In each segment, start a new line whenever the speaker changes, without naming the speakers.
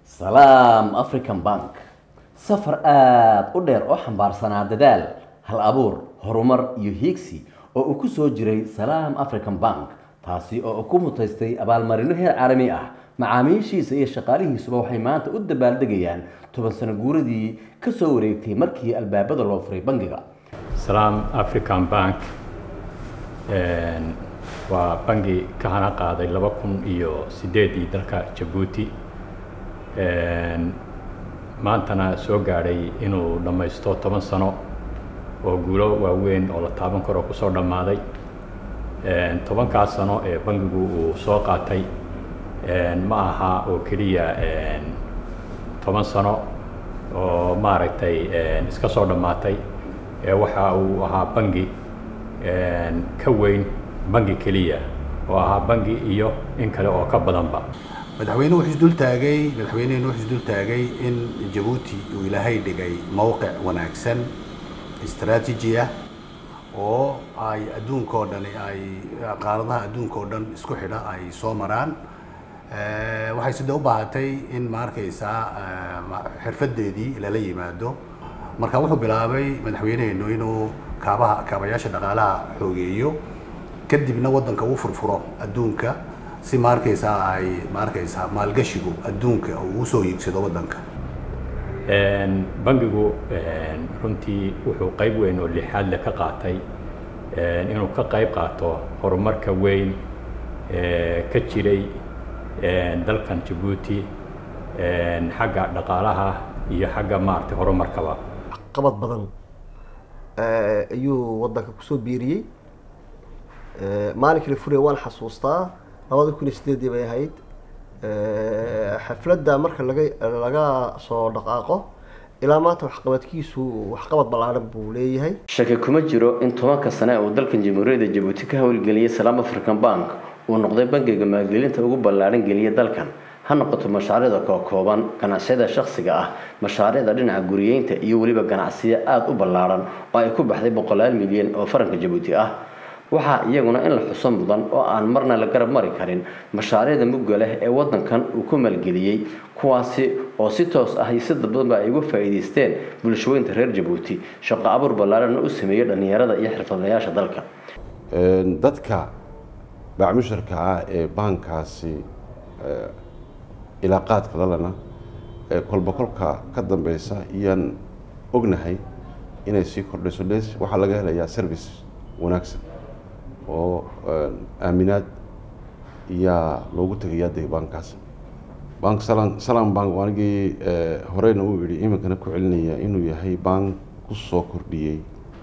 salaam african bank safar aada u dheer oo xambaarsanaa dadaal hal abuur horumar iyo hiigsi oo uu ku soo jiray salaam african bank taasi oo ku mutaystay abaalmarino heer caalami ah macaamiishiisa iyo shaqaalihiisuba waxay maanta u dabaaldegayaan toban sano guuradii ka soo wareegtay markii albaabada loo furay bangiga
salaam african bank waa bangi ka hana qaaday laba kun iyo sideedii dalka jabuuti maantana soo gaadhay inuu dhammaysto toban sano oo guulo waaweyn oo la taaban karo kusoo dhammaaday tobankaas sano ee bangigu uu soo qaatay ma aha oo keliya toban sano oo maaragtay iska soo dhammaatay waxa uu ahaa bangi ka weyn bangi keliya oo ahaa bangi iyo in kale oo ka badanba
madaxweyne wuxuu isdul taagay madaxweynehenu wuxuu isdul taagay in jabuuti uu ilaahay dhigay mowqic wanaagsan istaraatiiji ah oo ay adduunka oo dhani ay qaaradaha adduunka oo dhan isku xidha ay soo maraan waxay sida u baahatay in ma arkaysaa xirfadeedii lala yimaado marka wuxuu bilaabay madaxweynehenu inuu kaabaha kaabayaasha dhaqaalaha xoogeeyo kadibna waddanka uu furfuro adduunka si ma arkaysaa ay ma arkaysaa maalgashigu adduunka uu usoo hiigsado waddanka
bangigu runtii wuxuu qayb weyn oo lixaad le ka qaatay inuu ka qayb qaato horumarka weyn ka jiray dalkan jabuuti xagga dhaqaalaha iyo xagga maaragtay horumarkaba
qabad badan ayuu waddanka kusoo biiriyey maalinkii la furiya waan xasuustaa labada kun iyo sideedii bay ahayd xafladda marka laga laga soo dhaqaaqo ilaa maanta waxqabadkiisu waxqabad ballaaran buu leeyahay
shaki kuma jiro in tobanka sane uu dalkan jamhuuriyadda jabuuti ka howlgeliyey salaam african bank uu noqday bangiga maalgelinta ugu ballaaran geliya dalkan ha noqoto mashaariicda kookooban ganacsiyada shakhsiga ah mashaariicda dhinaca guriyeynta iyo weliba ganacsiyo aada u ballaaran oo ay ku baxday boqolaal milyan oo faranka jabuuti ah waxaa iyaguna in la xuso mudan oo aan marna la garab mari karin mashaariicda mugga leh ee waddankan uu ku maalgeliyey kuwaasi oo si toos ah iyo si dadbadanba ay uga faa'iidaysteen bulshooyinta reer jabuuti shaqo abuur ballaaranna u sameeyey dhallinyarada iyo xirfadlayaasha dalka
dadka baacmusharka ah ee baankaasi ilaaqaadka lalana kolba kolka ka dambeysa iyaan ognahay inay sii kordhayso les waxaa laga helayaa service wanaagsan oo aaminaad iyaa loogu tegayaa de baankaas bank salam salam bank anigii horeyna uu yihi iminkana ku celinaya inuu yahay bank kusoo kordhiyey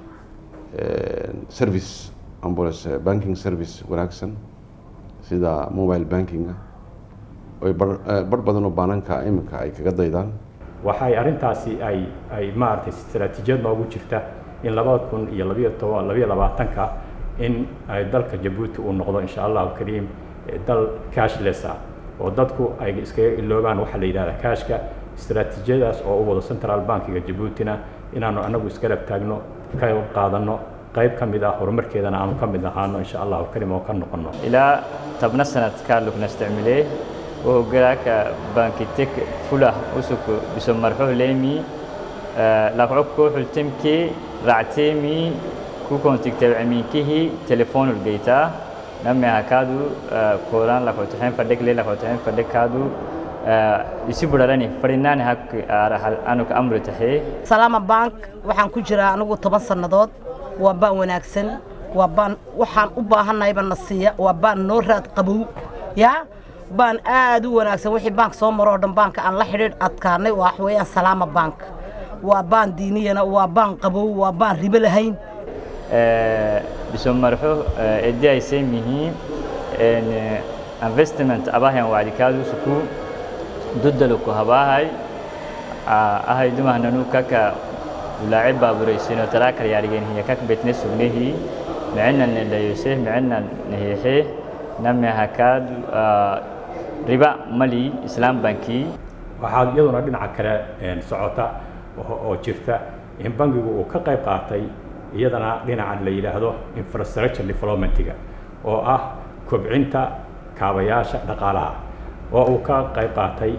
service ambulance banking service wanaagsan sida mobile bankinga oy bar badan oo baananka iminka ay kaga daydaan
waxay arrintaasi ay ay maaragtay istaraatiijiyad noogu jirta in labada kun iyo labiyo toban labiyo labaatanka in ay dalka jabuuti uu noqdo insha allahu kariim dal cashless ah oo dadku ay iskaga iloobaan waxaa la yidhahdaa cashka istaraatiijiyadaas oo u wado central bankiga jabuutina inaanu anagu isgarab taagno ka qaadano qayb ka mid ah horumarkeedana aanu ka mid ahaano insha allahu kariim oo ka noqono
ilaa tabna sanadkaa lugna isticmile وهوجراك بانكتك فلا أسوك بسم مرحوه ليمي لقعك حلتمكي رعتيمي كو كنت تكتب عميكيه تليفون البيتا نمي هكادو كوران لقعتحين فدك لي لقعتحين فدك كادو يسيب لراني فرناني هك أنك أمر تحي
سلام بانك وحن كجرا أنو طبعا سنضاد وبان وناكسن وبان وحن أباهن نايبا نصية وبان نورات قبو يا baan aada u wanaagsan wixii baank soo maroo dhan baanka aan la xidhiidh adkaanay wax weeyaan salaama bank waa baan diiniyana waa baan qabow waa baan ribo lahayn
biso marxo edi ay same yihiin investment abahan wacdikaadu suku dudalo ku habaahay ahay dumahnanu kaka ulaace baaburaysiino talaakal yaarigeen hiya kak betne sugnehi micina nidhayose micina nahiixe name hakaadu riba mali islaam banki
waxaa iyaduna dhinaca kale socota oo jirta in bangigu uu ka qayb qaatay iyadana dhinaca la yidhaahdo infrastructure developmentiga oo ah kobcinta kaabayaasha dhaqaalaha oo uu ka qayb qaatay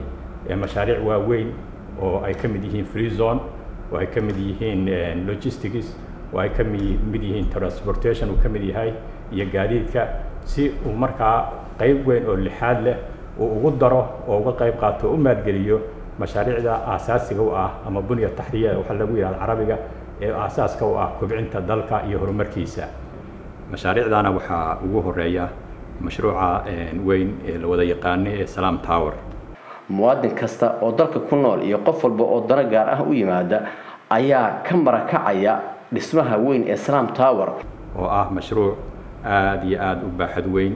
mashaariic waaweyn oo ay ka mid yihiin free zone oo ay ka mid yihiin logistics oo ay ka mid yihiin transportation uu ka mid yahay iyo gaadiidka si uu markaa qayb weyn oo lixaad leh uu ugu daro oo uga qayb qaato oo u maalgeliyo mashaariicda aasaasiga u ah ama bunya taxriya waxaa lagu yidhahda carabiga ee aasaaska u ah kobcinta dalka iyo horumarkiisa mashaariicdana waxaa ugu horeeya mashruuca weyn ee la wada yaqaano ee salaam tower
muwaadin kasta oo dalka ku nool iyo qof walba oo dano gaar ah u yimaada ayaa ka marakacaya dhismaha weyn ee salaam tower
oo ah mashruuc aada iyo aada u baaxad weyn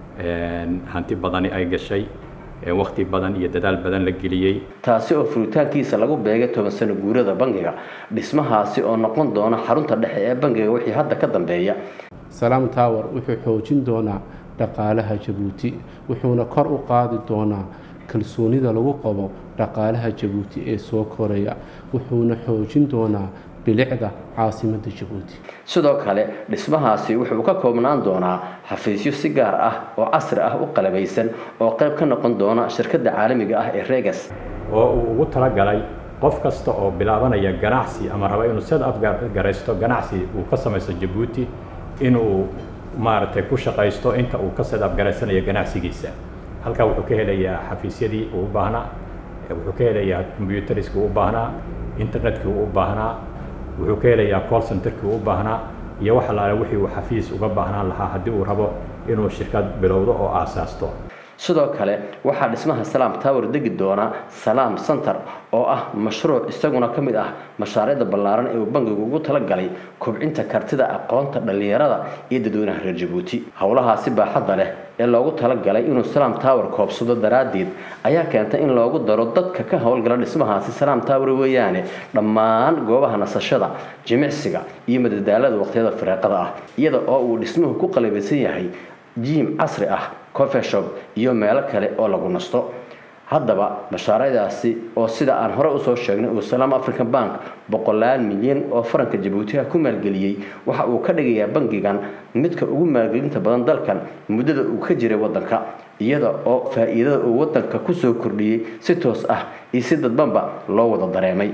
hanti badani ay gashay wakti badan iyo dadaal badan la geliyey
taasi oo furitaankiisa lagu beegay toban sano guurada bangiga dhismahaasi oo noqon doona xarunta dhexe ee bangiga wixii hadda ka dambeeya
salaam tower wuxuu xoojin doonaa dhaqaalaha jabuuti wuxuuna kor u qaadi doonaa kalsoonida lagu qabo dhaqaalaha jabuuti ee soo koraya wuxuuna xoojin doonaa bilicda caasimadda jabuuti
sidoo kale dhismahaasi wuxuu ka koobnaan doonaa xafiisyo si gaar ah oo casri ah u qalabaysan oo qayb ka noqon doona shirkadda caalamiga ah ee regas
oo uu ugu talagalay qof kasta oo bilaabanaya ganacsi ama raba inuu sida afgaraysto ganacsi uu ka samaysto jabuuti inuu maaragtay ku shaqaysto inta uu ka sida afgaraysanayo ganacsigiisa halkaa wuxuu ka helayaa xafiisyadii uu u baahnaa wuxuu ka helayaa combyuteriskii uu u baahnaa internetkii uu u baahnaa wuxuu ka helayaa call centerkii uu u baahnaa iyo wax allaale wixii uu xafiis uga baahnaan lahaa haddii uu rabo inuu shirkad bilowdo oo aasaasto
sidoo kale waxaa dhismaha salaam tower degi doona salaam center oo ah mashruuc isaguna ka mid ah mashaariicda ballaaran ee uu bangigu ugu talagalay kobcinta kartida aqoonta dhallinyarada iyo dadweynaha reer jabuuti howlahaasi baaxadda leh ee loogu talagalay inuu salaam tower koobsado daraaddeed ayaa keentay in loogu daro dadka ka howlgala dhismahaasi salaam tower weeyaane dhammaan goobaha nasashada jimicsiga iyo madadaalada waqtiyada firaaqada ah iyada oo uu dhismuhu ku qalabaysan yahay jiim casri ah coffee shop iyo meelo kale oo lagu nasto haddaba mashaariicdaasi oo sida aan hore usoo sheegnay uu salaam african bank boqolaal milyan oo faranka jabuutiha ku maalgeliyey waxa uu ka dhigayaa bangigan midka ugu maalgelinta badan dalkan muddada uu ka jiray waddanka iyada oo faa'iidada uu waddanka kusoo kordhiyey si toos ah iyo si dadbanba loo wada dareemay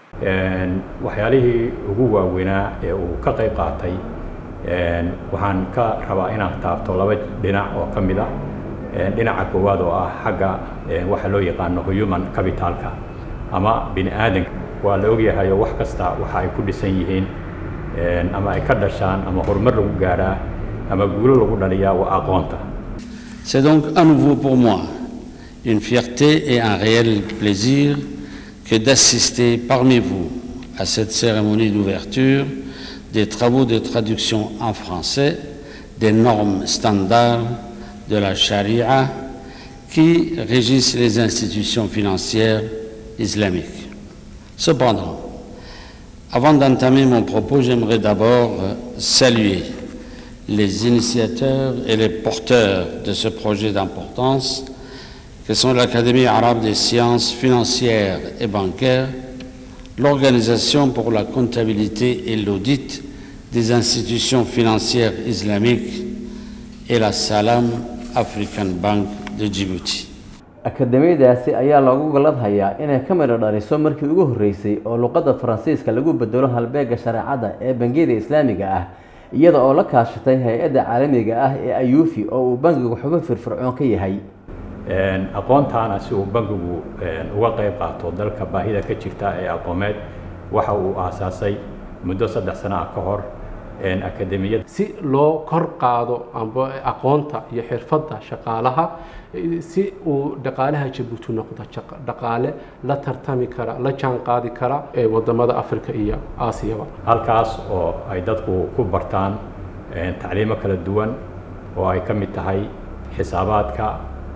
waxyaalihii ugu waaweynaa ee uu ka qayb qaatay waxaan ka rabaa inaan taabto laba dhinac oo ka mid a dhinaca koowaad oo ah xagga waxa loo yaqaano human capitalka ama bini aadanka waa la ogyahayo wax kasta waxa ay ku dhisan yihiin ama ay ka dhashaan ama horumar lagu gaadhaa ama guulo lagu dhaliyaa waa aqoonta
C'est donc à nouveau pour moi une fierté et un réel plaisir que d'assister parmi vous à cette cérémonie d'ouverture des travaux de traduction en français des normes standards de la charia qui régissent les institutions financières islamiques. Cependant, avant d'entamer mon propos, j'aimerais d'abord saluer les initiateurs et les porteurs de ce projet d'importance que sont l'Académie arabe des sciences financières et bancaires, l'Organisation pour la comptabilité et l'audit des institutions financières islamiques et la Salam African Bank de Djibouti.
akademiyadaasi ayaa loogu galadhayaa inay ka midho dhaliso markii ugu horreysay oo luqadda faransiiska lagu bedelo halbeega shareecada ee bangiyada islaamiga ah iyada oo la kaashatay hay-adda caalamiga ah ee ayuufi oo uu bangigu xubo firfircoon ka yahay
aqoontaana si uu bangigu uga qayb qaato dalka baahida ka jirta ee aqoomeed waxa uu aasaasay muddo saddex sano ah ka hor akademiyada
si loo kor qaado amba aqoonta iyo xirfadda shaqaalaha si uu dhaqaalaha jabuuti noqdo dhaqaale la tartami kara la jaan qaadi kara ee wadamada africa iyo aasiyaba
halkaas oo ay dadku ku bartaan tacliimo kala duwan oo ay ka mid tahay xisaabaadka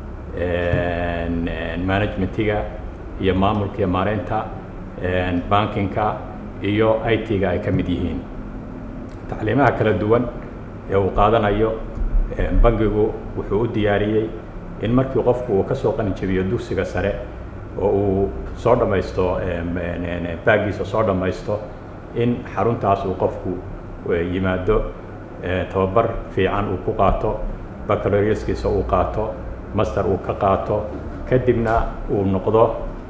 managementiga iyo maamulka iyo maareynta bankinka iyo i t-ga ay ka mid yihiin tacliimaha kala duwan ee uu qaadanayo bangigu wuxuu u diyaariyey in markii qofku uu ka soo qalinjabiyo dugsiga sare oo uu soo dhammaysto baagiisa soo dhammaysto in xaruntaas uu qofku yimaado tababar fiican uu ku qaato bacaloriuskiisa uu qaato master uu ka qaato kadibna uu noqdo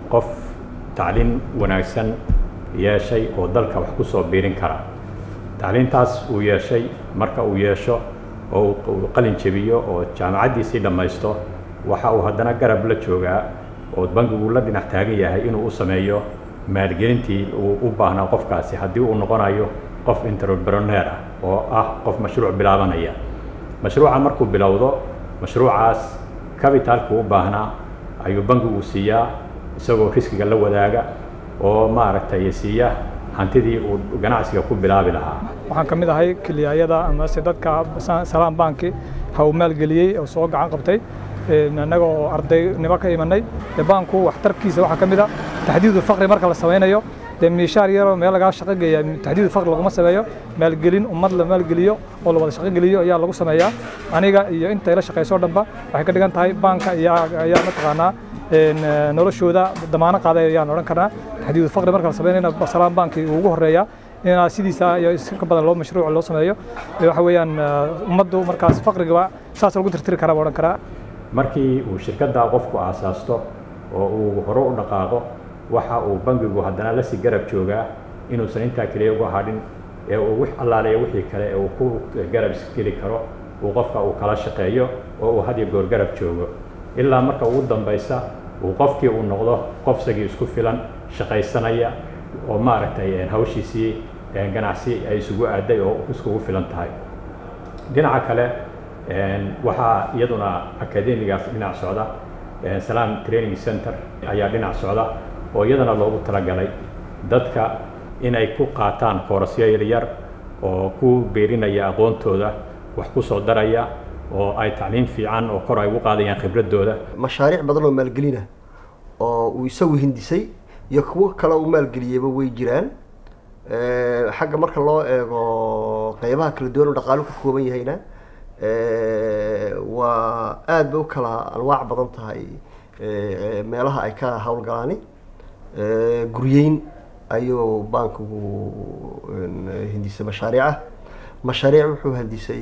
qof tacliin wanaagsan yeeshay oo dalka wax ku soo biirin kara tacliintaas uu yeeshay marka uu yeesho oo uu qalin jebiyo oo jaamacaddiisii dhammaysto waxa uu haddana garab la joogaa oo bangigu la dhinac taagan yahay inuu u sameeyo maalgelintii uu u baahnaa qofkaasi haddii uu noqonayo qof entrepreneur ah oo ah qof mashruuc bilaabanaya mashruuca markuu bilowdo mashruucaas capitalka u baahnaa ayuu bangigu siiyaa isagoo riskiga la wadaaga oo maaragtay siiya hantidii uu ganacsiga ku bilaabi lahaa
waxaan ka mid ahay kiliyaayada amase dadka salaam banki ha uu maalgeliyey oo soo gacan qabtay annaga oo ardaynimo ka imanay dee baanku waxtarkiisa waxaa ka mid a taxdiidu fakri marka la samaynayo dee miishaar yaroo meel lagaa shaqo geeya taxdiidu fakri laguma sameeyo maalgelin ummad la maalgeliyo oo la wada shaqo geliyo ayaa lagu sameeyaa aniga iyo intay la shaqayso dhanba waxay ka dhigan tahay baanka ayaa mataqaanaa noloshooda damaano qaaday ayaan odhan karnaa taxdiidu fakri marka la samaynayna salaam banki uu ugu horeeyaa inaa sidiisa iyo iska badan loo mashruuc loo sameeyo waxa weeyaan ummaddu markaas fakriga saas lagu tirtiri karaa baa odhan karaa
markii uu shirkadda qofku aasaasto oo uu hore u dhaqaaqo waxa uu bangigu haddana la sii garab joogaa inuusan intaa keliya uga hadhin ee uu wix allaaleeya wixii kale ee uu ku garab geli karo uu qofka uu kala shaqeeyo oo uu had iyo goor garab joogo ilaa marka ugu dambaysa uu qofkii uu noqdo qof isagii isku filan shaqaysanaya oo maaragtay hawshiisii ganacsi ay isugu aaday oo iskugu filan tahay dhinaca kale waxaa iyaduna akademigaas dhinac socda salam training center ayaa dhinac socda oo iyadana loogu talagalay dadka inay ku qaataan koorasyo yaryar oo ku beerinaya aqoontooda wax ku soo daraya oo ay tacliim fiican oo kor ay ugu qaadayaan khibradooda
mashaariic badan oo maalgelina oo uu isagu hindisay iyo kuwo kale uu maalgeliyeyba way jiraan xagga marka loo eego qeybaha kala duwan oo dhaqaalo ka kooban yahayna waa aada bay u kala anwaac badan tahay meelaha ay ka howlgalaani guryeyn ayuu bankigu hindisay mashaariica mashaariic wuxuu hindisay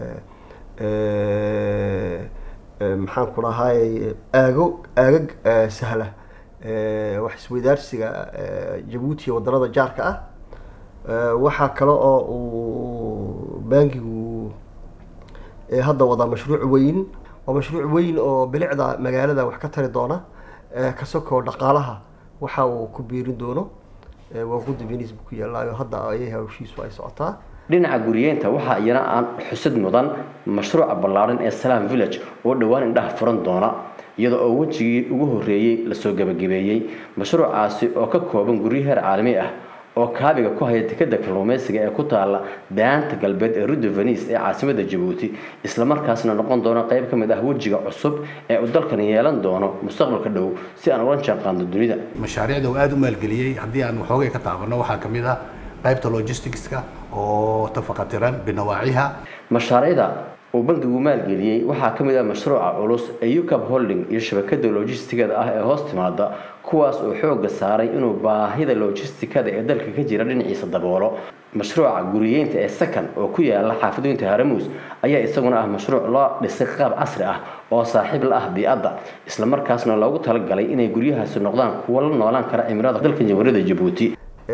maxaan ku dhahay aago aagag sahla wax isweydaarsiga jabuuti iyo waddanada jaarka ah waxaa kale oo uu bankigu hadda wadaa mashruuc weyn waa mashruuc weyn oo bilicda magaalada wax ka tari doona kasakoo dhaqaalaha waxa uu ku biirin doono waa guddi venis buu ku yaallaayo hadda ayay hawshiisu ay socotaa
dhinaca guriyeenta waxaa iyana aan xusid mudan mashruuca ballaaran ee salam village oo dhowaan indhaha furan doona iyada oo wejigii ugu horreeyey lasoo gebagabeeyey mashruucaasi oo ka kooban guryo heer caalami ah oo kaabiga ku haya dekeda kalluumeysiga ee ku taala daanta galbeed ee rudda venis ee caasimada jabuuti islamarkaasna noqon doona qayb ka mid ah wejiga cusub ee uu dalkan yeelan doono mustaqbalka dhow si aan ula jaanqaadno dunida
mashaariicda uu aada u maalgeliyey haddii aan waxoogay ka taabanno waxaa ka mid ah qaybta logisticska oo tafaqatiran binawaaciha
mashaariicda uu bankigu maalgeliyey waxaa ka mid ah mashruuca culus ee ucab holding iyo shabakada logistikada ah ee hoos timaada kuwaas oo xooga saaray inuu baahida logistikada ee dalka ka jira dhinaciisa daboolo mashruuca guriyeynta ee sakan oo ku yaala xaafadoynta haramuus ayaa isaguna ah mashruuc loo dhisay qaab casri ah oo saaxiib la ah bii'adda islamarkaasna loogu talagalay inay guryahaasi noqdaan kuwo la noolaan kara cimilada dalka jamhuuriyadda jabuuti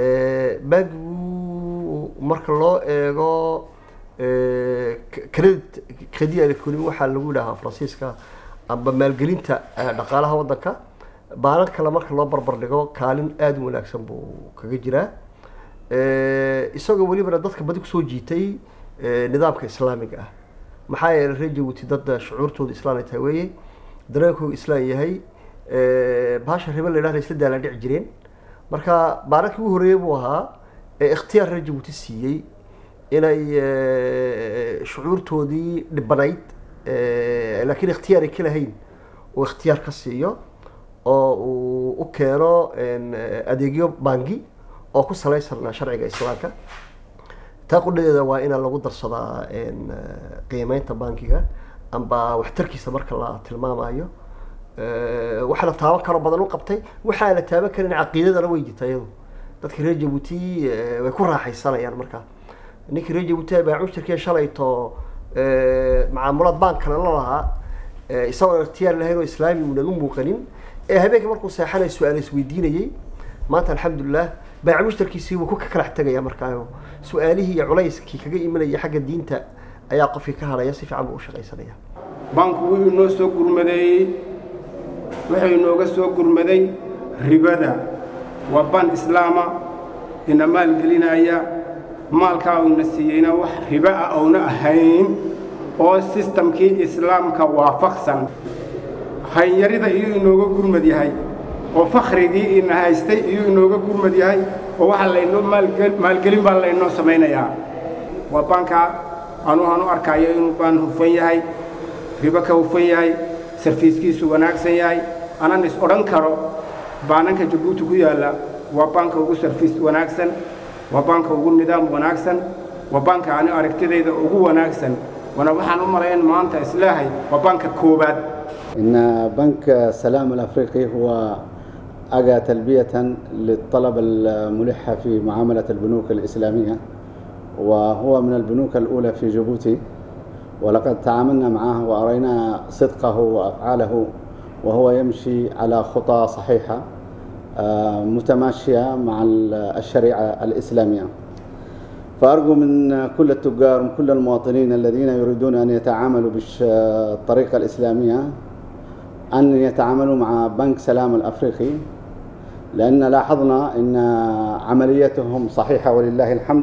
bankigu marka loo eego credit credit economy waxaa lagu dhahaa faransiiska amba maalgelinta dhaqaalaha waddanka baanan kale marka loo barbar dhigo kaalin aada u wanaagsan buu kaga jiraa isagoo welibana dadka badi kusoo jiitay nidaamka islaamiga ah maxaa yeelay reer jabuuti dad shucuurtooda islaan ay tahay weeye dareenkooda islaan yahay baasha ribe la yidhahda isla daalaan dhici jireen marka baanankii ugu horreeyey buu ahaa ee ikhtiyaar reer jabuuti siiyey inay shucuurtoodii dhibanayd laakiin ikhtiyaar ay ka lahayn uu ikhtiyaar ka siiyo oo uu u keeno adeegyo bangi oo ku salaysan sharciga islaamka taa qudhadeeda waa inaa lagu darsadaa qiimeynta bankiga amba waxtarkiisa marka la tilmaamayo waxa la taaban karo badan u qabtay waxaa la taaban karin caqiidadana way jirta iyadu dadka reer jabuuti way ku raaxaysanayaan markaa ninkii reer jabuuti baa cushirkii shalayto macaamulaad bank kale la lahaa isagoon ikhtiyaar lahayn oo islaami uunan u muuqanin ee habeenkii markuu seexanay su-aal isweydiinayey maanta alxamdulilah baaca mushtarkiisii wuu ku kalax tegaya markaa su-aalihii iyo culayskii kaga imanaya xagga diinta ayaa qofkii ka hadhaya si fiican buu u shaqaysanaya
banku wuu inoo soo gurmadeeyey wuxuu inooga soo gurmaday ribada waa ban islaama ina maalgelinaya maalkaa uuna siiyeyna wax ribo ah ouna ahayn oo sistamkii islaamka waafaqsan hanyarida iyuu inooga gurmad yahay oo fakhrigii ina haystay iyuu inooga gurmad yahay oo waxaa laynoo maalgelin baa laynoo samaynayaa waa baankaa anuuhan u arkayo inuu baan hufan yahay ribo ka hufan yahay sarfiiskiisu wanaagsan yahay anan is odhan karo baananka jabuuti ku yaalla waa baanka ugu sarfiis wanaagsan waa baanka ugu nidaam wanaagsan waa baanka ani aragtidayda ugu wanaagsan wana waxaan u malayn maanta islaahay waa baanka koowaad
إن بنك السلام الأفريقي هو أجى تلبية للطلب الملح في معاملة البنوك الإسلامية وهو من البنوك الأولى في جيبوتي ولقد تعاملنا معه وأرينا صدقه وأفعاله وهو يمشي على خطى صحيحة متماشية مع الشريعة الإسلامية فأرجو من كل التجار ومن كل المواطنين الذين يريدون أن يتعاملوا بالطريقة الإسلامية أن يتعاملوا مع بنك سلام الأفريقي لأن لاحظنا أن عمليتهم صحيحة ولله الحمد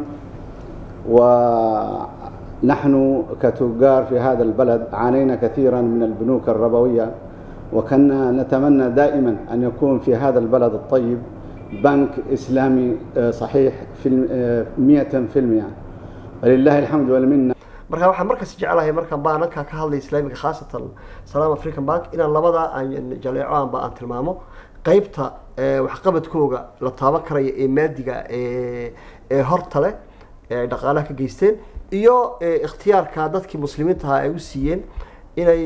ونحن كتجار في هذا البلد عانينا كثيرا من البنوك الربوية وكنا نتمنى دائما أن يكون في هذا البلد الطيب بنك إسلامي صحيح في مئة في المئة ولله الحمد والمنة
marka waxaan markaas jecelahay markaan baananka ka hadlay islaamiga khaasatan salaam african bank inaan labada aan jaleeco aanba aan tilmaamo qeybta waxqabadkooga la taaban karaya ee maadiga ee ee horta leh ee ay dhaqaalaha ka geysteen iyo ikhtiyaarka dadkii muslimiinta ahaa ay u siiyeen inay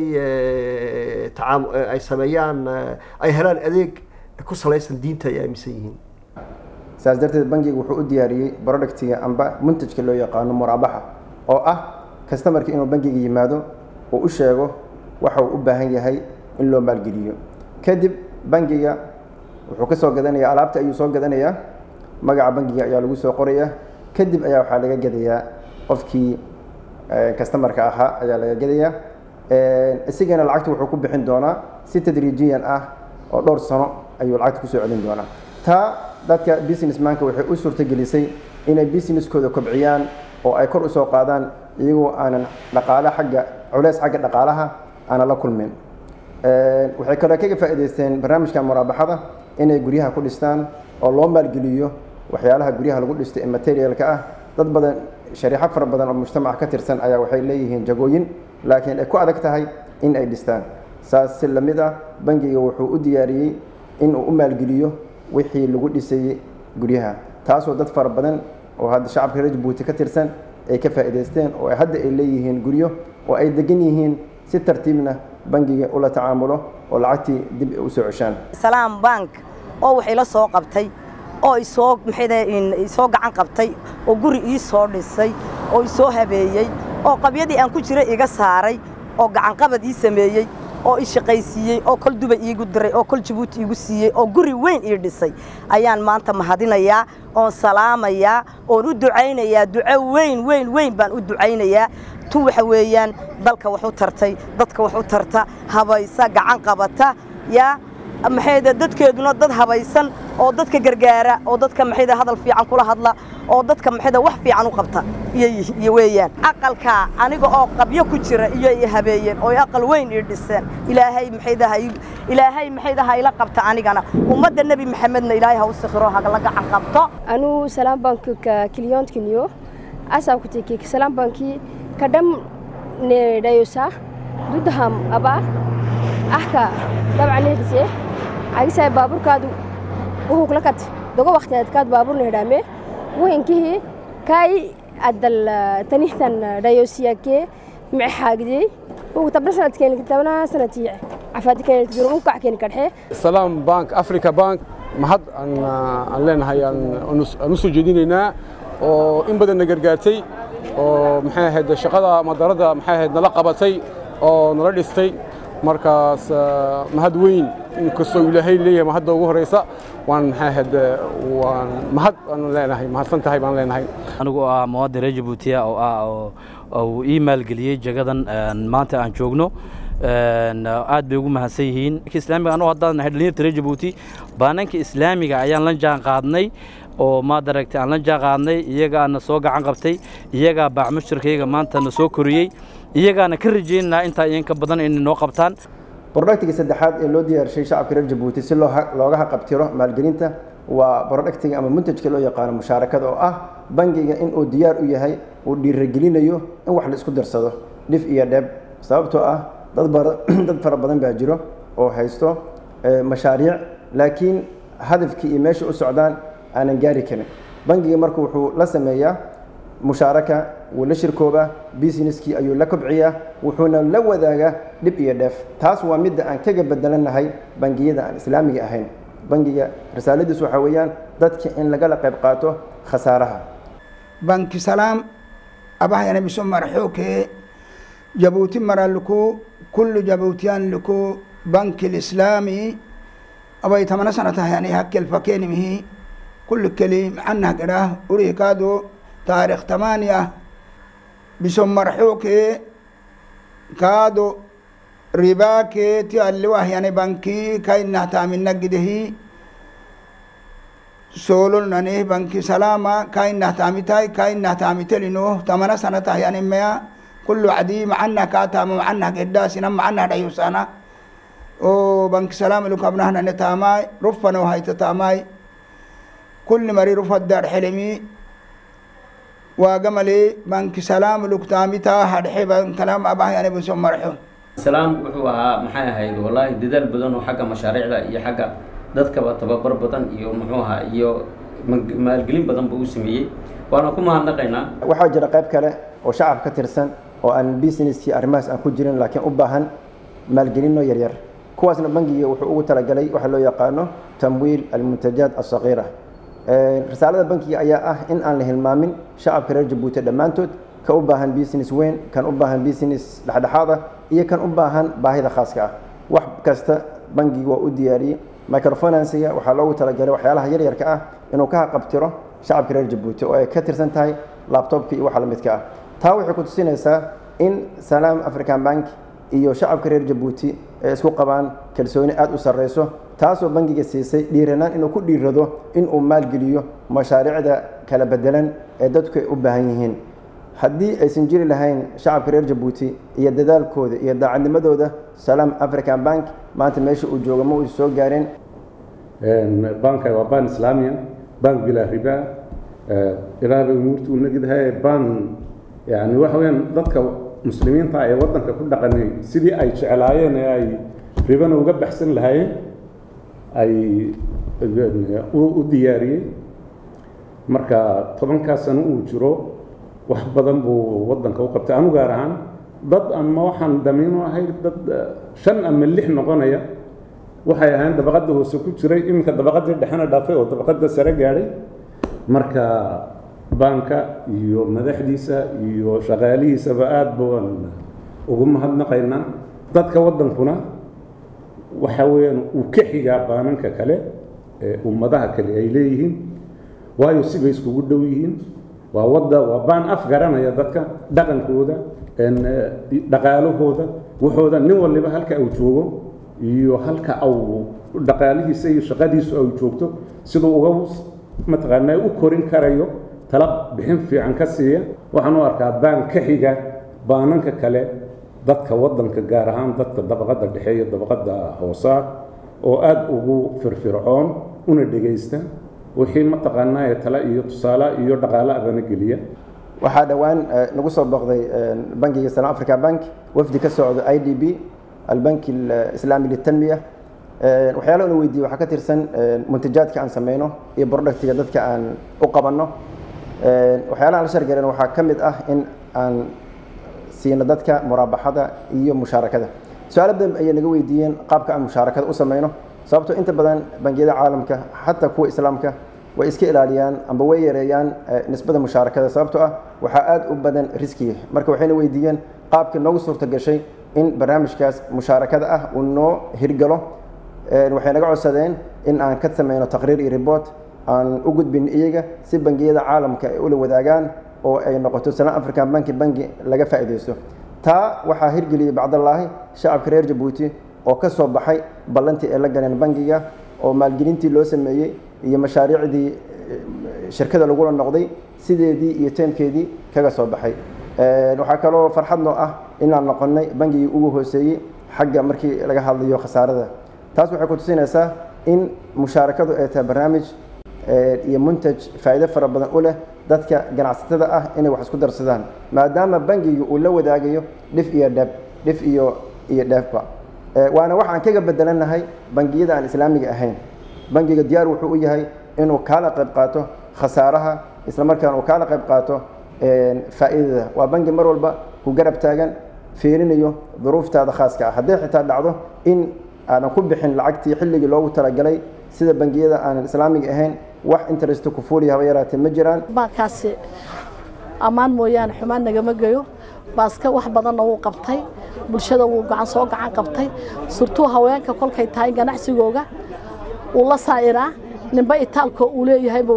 tacaam ay sameeyaan ay helaan adeeg ku salaysan diinta ay aaminsan yihiin
saas darteed bangiga wuxuu u diyaariyey productiga amba muntajka loo yaqaano muraabaxa oo ah customarka inuu bangiga yimaado uu u sheego waxa uu u baahan yahay in loo maalgeliyo kadib bangiga wuxuu ka soo gadanayaa alaabta ayuu soo gadanayaa magaca bangiga ayaa lagu soo qorayaa kadib ayaa waxaa laga gadayaa qofkii customarka ahaa ayaa laga gadayaa isigana lacagta wuxuu ku bixin doonaa si tadriijiyan ah oo dhowr sano ayuu lacagta kusoo celin doonaa taa dadka businessmanka waxay u suurtagelisay inay businesskooda kobciyaan oo ay kor usoo qaadaan iyagoo aanan dhaqaale xagga culeys xagga dhaqaalaha aanan la kulmin waxay kaloo kaga faa'iidaysteen barnaamijka muraabaxada inay guryaha ku dhistaan oo loo maalgeliyo waxyaalaha guryaha lagu dhisto ee materialka ah dad badan shariixo fara badan oo mujtamaca ka tirsan ayaa waxay leeyihiin jagooyin laakiin ay ku adag tahay in ay dhistaan saas si lamid ah bangiga wuxuu u diyaariyey in uu u maalgeliyo wixii lagu dhisayey guryaha taasoo dad fara badan oo hadda shacabka reer jabuuti ka tirsan ay ka faa'iidaysteen oo hadda ay leeyihiin guryo oo ay degan yihiin si tartiibna bangiga ula tacaamulo oo lacagtii dib u soo ceshaan
salaam bank oo wax ila soo qabtay oo isoo maxayda isoo gacan qabtay oo guri ii soo dhisay oo isoo habeeyey oo qabyadii aan ku jiray iga saaray oo gacanqabad ii sameeyey oo i shaqaysiiyey oo kol dubay iigu diray oo kol jabuuti iigu siiyey oo guri weyn ii dhisay ayaan maanta mahadinayaa oon salaamayaa oon u ducaynayaa duco weyn weyn weyn baan u ducaynayaa tu waxa weeyaan dalka wax u tartay dadka wax u tarta habaysa gacan qabata yaa maxayda dadkeeduna dad habaysan oo dadka gargaara oo dadka maxayda hadal fiican kula hadla oo dadka maxayda wax fiican u qabta iyo weeyaan aqalka aniga oo qabyo ku jira iyo i habeeyeen oo aqal weyn ii dhiseen ilaahay maxayda ha ilaahay maxayda ha ila qabta anigana ummadda nebi maxamedna ilaahay ha u sikhiro ha la gacan qabto
anu salaam bank ka client kinyo asa ku teki salaam banki kadam ne dayosa dudham aba ahka dabcan ne عايزة بابور كادو وهو كلكت دقوا وقت كاد بابور نهدامه وين كه كاي عدل تنيهتن دايوسيا كي مع حاجدي وتبنا سنة كان كتبنا سنة عفاتي كانت تدور مقع كان كرحه
سلام بانك أفريكا بانك mahad aan aan leenahay aan u soo jeedinaynaa oo in badan na gargaartay oo maxay ahayd shaqada madarada maxay ahayd nala qabatay oo nala dhistay markaas mahad weyn inkastoo ilaahay leeyahay mahadda ugu horeysa waan maxay ahayd waan mahad aan leenahay mahadsan tahay baan leenahay
anigu ah muwaadin reer jabuutiya oo ah oo uu ii maalgeliyey jagadan maanta aan joogno aad bay ugu mahadsan yihiin islaamiga anuu haddaan nahay dhalinyarta reer jabuuti baananka islaamiga ayaan la jaan qaadnay oo maad aragtay aan la jaan qaadnay iyagaana soo gacan qabtay iyagaa baac mushtarkayga maanta na soo koriyey iyagaana ka rajaynaynaa intaa iyanka badan inay noo qabtaan
brodhactiga saddexaad ee loo diyaarshay shacabka reer jabuuti si looga haqabtiro maalgelinta waa brodhactiga ama muntajka loo yaqaano mushaarakada oo ah bangiga in uu diyaar u yahay uu dhiiragelinayo in wax la isku darsado dhif iyo dheeb sababtoo ah dad fara badan baa jiro oo haysto mashaariic laakiin hadafkii iyo meesha u socdaan aanan gaari karin bangiga marka wuxuu la sameeyaa mushaaraka wuu la shirkoobaa businesskii ayuu la kobciyaa wuxuuna la wadaagaa dhib iyo dheef taas waa midda aan kaga bedelanahay bangiyada aan islaamiga ahayn bangiga risaaladiis waxaa weeyaan dadka in lagala qayb qaato khasaaraha
banki salaam abahayana biso marxuuke jabuuti maraluku kullu jabuutiyaan luku banki lislaami abay tamana sana tahayani hakkel fakenimihi kullu keli macannah gedhah urihi kaado taarikh tamaaniya biso marxuuke kaado ribaake ti alliwahyani banki kainah taamina gidehi solol nanih banki salama kainah taamitai kainah taamitelino tamana sana tahyani meya kullu cadi macannah kaataama macannah gedhaasina macannah dhayusana o banki salama lukabnahnane taamai rufano hayta taamai kulli mari rufaddaad xelemi waagamale banki salaam lugtaamita hadxe bankalam abahyane buso marxo
salaam wuxuu ahaa maxay ahayd wallaahi dadaal badan oo xagga mashaariicda iyo xagga dadkaba tababar badan iyo muxuu ahaa iyo maalgelin badan buu u sameeyey waana ku mahadnaqaynaa
waxaa jira qayb kale oo shacab ka tirsan oo aan businesskii arrimahaas aan ku jirin laakiin u baahan maalgelinno yaryar kuwaasna bangiga wuxuu ugu talagalay waxa loo yaqaano tamwiil almuntajaat asaqiira risaalada bankiga ayaa ah in aan la hilmaamin shacabka reer jabuuti dhammaantood ka u baahan business weyn kan u baahan business dhexdhexaad ah iyo kan u baahan baahida khaaska ah wax kasta bangiga waa u diyaariyey microfinansiga waxaa loogu talagalay waxyaalaha yaryarka ah inuu ka haqabtiro shacabka reer jabuuti oo ay ka tirsan tahay labtobka iyo waxa la midka ah taa waxay ku tusinaysaa in salaam african bank iyo shacabka reer jabuuti ay isku qabaan kalsooni aada u sarreyso taasoo bangiga siisay dhiiranaan inuu ku dhiirado inuu maalgeliyo mashaariicda kala bedelan ee dadku ay u baahan yihiin haddii aysan jiri lahayn shacabka reer jabuuti iyo dadaalkooda iyo daacadnimadooda salaam african bank maanta meesha uu joogo ma uu soo gaareen
banka waa ban islaamiya bank bilaa riba ilaa bay umuurta u nagdahay ban yani waxa weyaan dadka muslimiinta ee waddanka ku dhaqanay sidii ay jeclaayeen ee ay ribana uga baxsan lahaayeen ay u diyaariyey marka tobankaa sano uu jiro wax badan buu waddanka u qabtay anu gaar ahaan dad ama waxaan damiinu ahay dad shan ama lix noqonaya waxay ahayn dabaqadda hoose ku jiray iminka dabaqaddii dhexena dhaafay oo dabaqadda sare gaadhay marka baanka iyo madaxdiisa iyo shaqaalihiisaba aada baan ugu mahadnaqaynaa dadka waddankuna waxa weeyaan uu ka xigaa baananka kale ee ummadaha kale ay leeyihiin waayo sibay iskugu dhow yihiin waa wadda waa baan af garanaya dadka dhaqankooda dhaqaalahooda waxooda nin waliba halka uu joogo iyo halka au dhaqaalihiisa iyo shaqadiisu ay joogto siduu uga mataqaanaa u korin karayo tala bixin fiican ka siiya waxaan u arkaa baan ka xiga baananka kale dadka waddanka gaar ahaan dadka dabaqadda dhexe iyo dabaqadda hoosaa oo aada ugu firfircoon una dhegaysta wixii mataqaanaa ee tale iyo tusaale iyo dhaqaale abana geliya
waxaa dhowaan nagu soo booqday bankiga salaam africa bank wafdi ka socdo i d b albanki alislaami litanmiya waxyaalaha una weydiiye waxaa ka tirsan muntajaadka aan sameyno iyo productiga dadka aan u qabanno waxyaalaha la shargaleen waxaa ka mid ah in aan siino dadka muraabaxada iyo mushaarakada su-aalo badan ayay naga weydiiyeen qaabka aan mushaarakada u sameyno sababtoo inta badan bangiyada caalamka xataa kuwa islaamka way iska ilaaliyaan amba way yareeyaan nisbada mushaarakada sababtoo ah waxaa aada u badan riskiga marka waxayna weydiiyeen qaabka noogu suurta gashay in barnaamijkaas mushaarakada ah uu noo hirgalo waxay naga codsadeen in aan ka sameyno taqriir iyo report aan u gudbin iyaga si bangiyada caalamka ay ula wadaagaan oo ay noqoto salaan african banki bangi laga faa'iidaysto taa waxaa hirgeliyey bacdallaahi shacabka reer jabuuti oo ka soo baxay ballantii ay la galeen bangiga oo maalgelintii loo sameeyey iyo mashaariicdii shirkada lagula noqday sideedii iyo teemkeedii kaga soo baxay waxaa kaloo farxad noo ah inaan noqonnay bangigii ugu hooseeyey xagga markii laga hadlayo khasaarada taas waxay ku tusinaysaa in mushaarakadu ay tahay barnaamij iyo muntaj faa'iido fara badan u leh dadka ganacsatada ah inay wax isku darsadaan maadaama bangiga uu la wadaagayo dhif iyo dheb dhif iyo iyo dheefba waana wax aan kaga bedelanahay bangiyada aan islaamiga ahayn bangiga diyaar wuxuu u yahay inuu kaala qayb qaato khasaaraha isla markaana uu kaala qayb qaato faa'iidada waa bangi mar walba ku garab taagan fiirinayo duruuftaada khaaska ah hadday xitaa dhacdo in aadan ku bixin lacagtii xilligii loogu talagalay sida bangiyada aanan islaamiga ahayn wax interest ku fuuliya haba yaraatee ma jiraan
baankaasi ammaan mooyaane xumaan nagama geyo baaska wax badanna wuu qabtay bulshada wuu gacan soo gacan qabtay surtuu haweenka kolkay tahay ganacsigooga wuu la saa'iraa ninba itaalkoo uu leeyahayba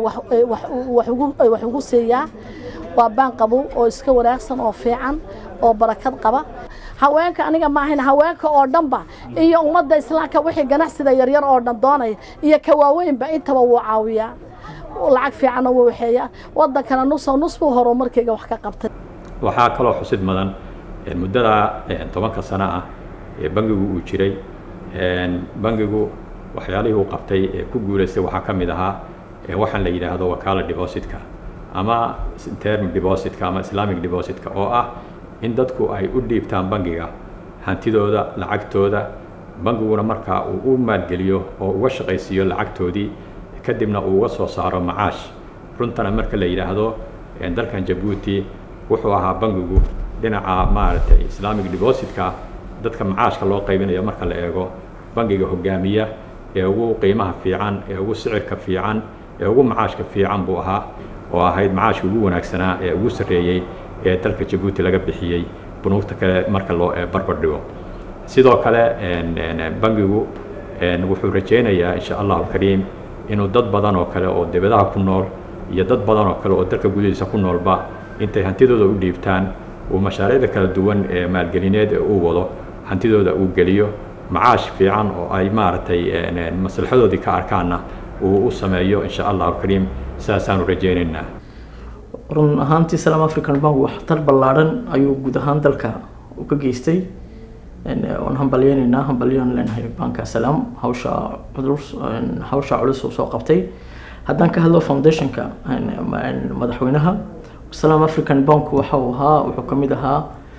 wax ugu siiyaa waa baan qabow oo iska wanaagsan oo fiican oo barakad qaba haweenka aniga ma ahayn haweenka oo dhanba iyo ummadda islaamka wixii ganacsida yaryar oo dhan doonaya iyo ka waaweynba intaba wuu caawiyaa lacag fiicanna wuu waxeeyaa waddankana nusoo nus buu horumarkayga wax ka qabtay
waxaa kaloo xusid mudan muddada tobanka sano ah ee bangigu uu jiray bangigu waxyaalihii uu qabtay ee ku guulaystay waxaa ka mid ahaa waxaan la yidhaahdo wakaala depositka ama term depositka ama islamic depositka oo ah in dadku ay u dhiibtaan bangiga hantidooda lacagtooda bangiguna markaa uu u maalgeliyo oo uga shaqaysiiyo lacagtoodii kadibna uu uga soo saaro macaash runtana marka la yidhaahdo dalkan jabuuti wuxuu ahaa bangigu dhinaca maaragtay islamic depositka dadka macaashka loo qaybinayo marka la eego bangiga hogaamiya ee ugu qiimaha fiican ee ugu sicirka fiican ee ugu macaashka fiican buu ahaa oo ahayd macaashka ugu wanaagsanaa ee ugu sarreeyey ee dalka jabuuti laga bixiyey bunuugta kale marka loo barbar dhigo sidoo kale bangigu wuxuu rajaynayaa insha allahu kariim inuu dad badan oo kale oo dibadaha ku nool iyo dad badan oo kale oo dalka gudihiisa ku noolba intay hantidooda u dhiibtaan uu mashaariicda kala duwan ee maalgelineed ee uu wado hantidooda uu geliyo macaash fiican oo ay maaragtay maslaxadoodii ka arkaanna uu u sameeyo insha allahu kariim sidaasaanu rajaynaynaa
run ahaantii salaam african bank waxtar ballaadhan ayuu guud ahaan dalka u ka geystay waan hambalyeynaynaa hambalyoon leenahay banka salaam hawsha culus hawsha culus uu soo qabtay haddaan ka hadlo foundationka madaxweynaha salaam african bank waxa uu ahaa wuxuu ka mid ahaa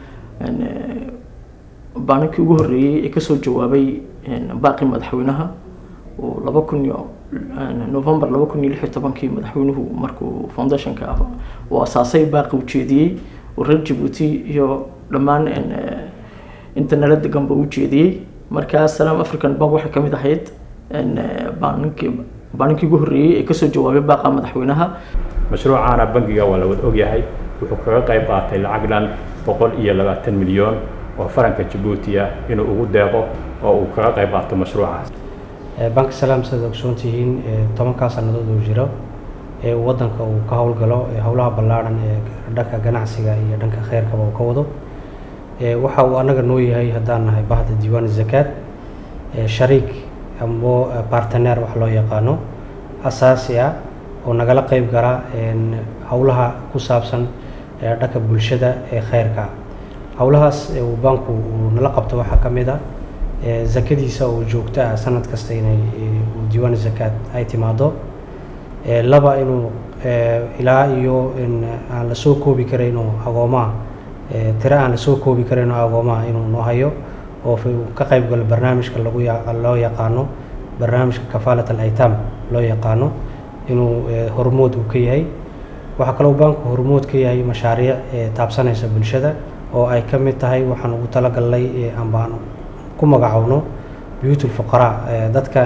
baaninkii ugu horreeyey ee kasoo jawaabay baaqi madaxweynaha uu laba kun iyo november laba kun iyo lix iyo tobankii madaxweynuhu markuu foundationka uu asaasay baaqi ujeediyey uu reer jabuuti iyo dhammaan inta nala deganba u jeediyey markaa salaam african bank waxay ka mid ahayd baaninkii baaninkii ugu horreeyey ee kasoo jawaabay baaqa madaxweynaha
mashruucaana bangiga waa la wada ogyahay wuxuu kaga qayb qaatay lacag dhan boqol iyo labaatan milyan oo faranka jabuuti ah inuu ugu deeqo oo uu kaga qayb qaato mashruucaas
banka salaam sidaad ogsoon tihiin tobankaa sannadood uu jiro ee uu waddanka uu ka howlgalo howlaha ballaadhan ee dhanka ganacsiga iyo dhanka kheyrkaba uu ka wado waxa uu annaga noo yahay haddaan nahay bahda diiwaan zakaad shariik amo barteneer wax loo yaqaano asaasi ah oo nagala qayb gala howlaha ku saabsan dhanka bulshada ee kheyrka howlahaas uu banku uu nala qabto waxaa ka mid ah zakadiisa oo joogto ah sanad kasta inay diiwaan zakaad ay timaado laba inuu ilaa iyo aan la soo koobi karayn oo agoomaha tiro aan la soo koobi karayn oo agoomaha inuu noo hayo oo ka qayb galo barnaamijka lagu loo yaqaano barnaamijka kafaalat al-aytaam loo yaqaano inuu hormood uu ka yahay waxaa kaloo banku hormood ka yahay mashaariic taabsanaysa bulshada oo ay ka mid tahay waxaan ugu talagalnay ambaan ku magacowno buyuutul fuqaraa dadka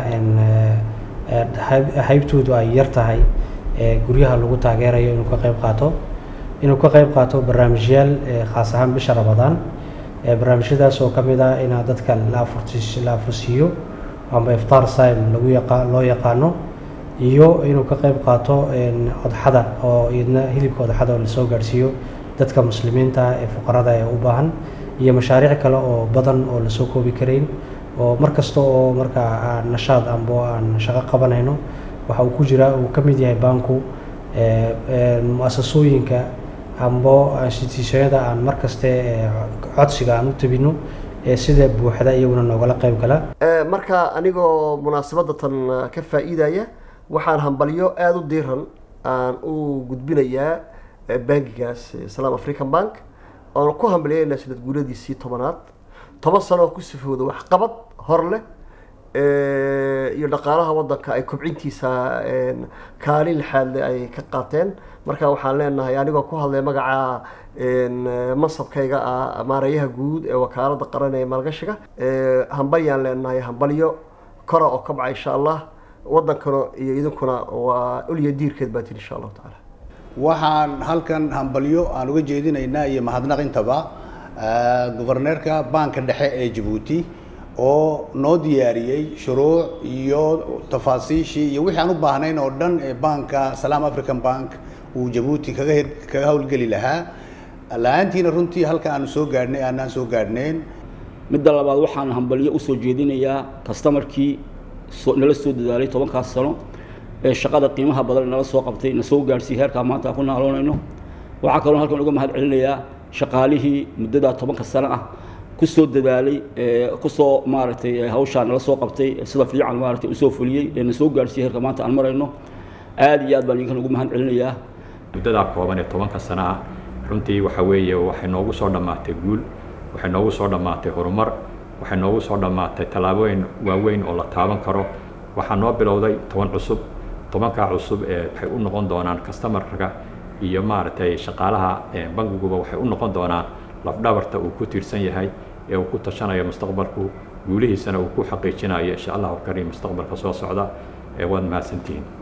haybtoodu ay yar tahay guryaha lagu taageerayo inuu ka qayb qaato inuu ka qayb qaato barnaamijyaal khaas ahaan bisha ramadaan barnaamijyadaas oo ka mid ah inaa dadka la afursiiyo amba iftaar saim lagu yaqa loo yaqaano iyo inuu ka qayb qaato odxada oo iyadna hilibka odxada oo lasoo gaadhsiiyo dadka muslimiinta ee fuqarada ee u baahan iyo mashaariic kale oo badan oo lasoo koobi karayn oo mar kasta oo markaa aan nashaad ambo aan shaqo qabanayno waxa uu ku jira uu ka mid yahay baanku mu-asasooyinka ambo instituusyada aan mar kaste codsiga aan u tabino ee sida buuxda iyaguna noogala qayb gala
marka anigoo munaasabadda tan ka faa'iidaya waxaan hambalyo aada u diiran aan u gudbinayaa bangigaas salaam african bank oon ku hambaliyayna sanad guuradiisii tobanaad toban sano oo ku sifooda waxqabad hor leh iyo dhaqaalaha waddanka ay kobcintiisa kaalin lixaadle ay ka qaateen marka waxaan leenahay anigoo ku hadlay magaca mansabkayga ah maareeyaha guud ee wakaalada qaran ee maalgashiga hambalyaan leenahay hambalyo kora oo kabca insha allah waddankana iyo idinkuna waa ulya diirkeed baa tiri insha allahu tacaala
waxaan halkan hambalyo aan uga jeedinaynaa iyo mahadnaq intaba governeerka baanka dhexe ee jabuuti oo noo diyaariyey shuruuc iyo tafaasiishii iyo wixii aan u baahnayn oo dhan ee baanka salaam african bank uu jabuuti kaga hir kaga howlgeli lahaa la-aantiina runtii halka aanu soo gaadhnay aanaan soo gaadhnayn
midda labaad waxaan hambalyo usoo jeedinayaa kastamarkii soo nala soo dadaalay tobankaas sano ee shaqada qiimaha badan nala soo qabtay na soo gaadhsiiyey heerkaa maanta aan ku naaloonayno waxaa kaloo halkan uga mahad celinayaa shaqaalihii muddadaa tobanka sano ah kusoo dadaalay kusoo maaragtay hawshaa nala soo qabtay sida fiican maaragtay usoo fuliyey ee na soo gaadhsiiyey heerka maanta aan marayno aad iyo aad baan idinkan ugu mahad celinayaa
muddadaa kooban ee tobanka sano ah runtii waxa weeye waxay noogu soo dhammaatay guul waxay noogu soo dhammaatay horumar waxay noogu soo dhammaatay tallaabooyin waaweyn oo la taaban karo waxaa noo bilowday toban cusub tobankaa cusub ee waxay u noqon doonaan customarka iyo maaragtay shaqaalaha bangiguba waxay u noqon doonaan lafdhabarta uu ku tiirsan yahay ee uu ku tashanayo mustaqbalku guulihiisana uu ku xaqiijinayo insha allahu kariim mustaqbalka soo socda ee waad mahadsantihiin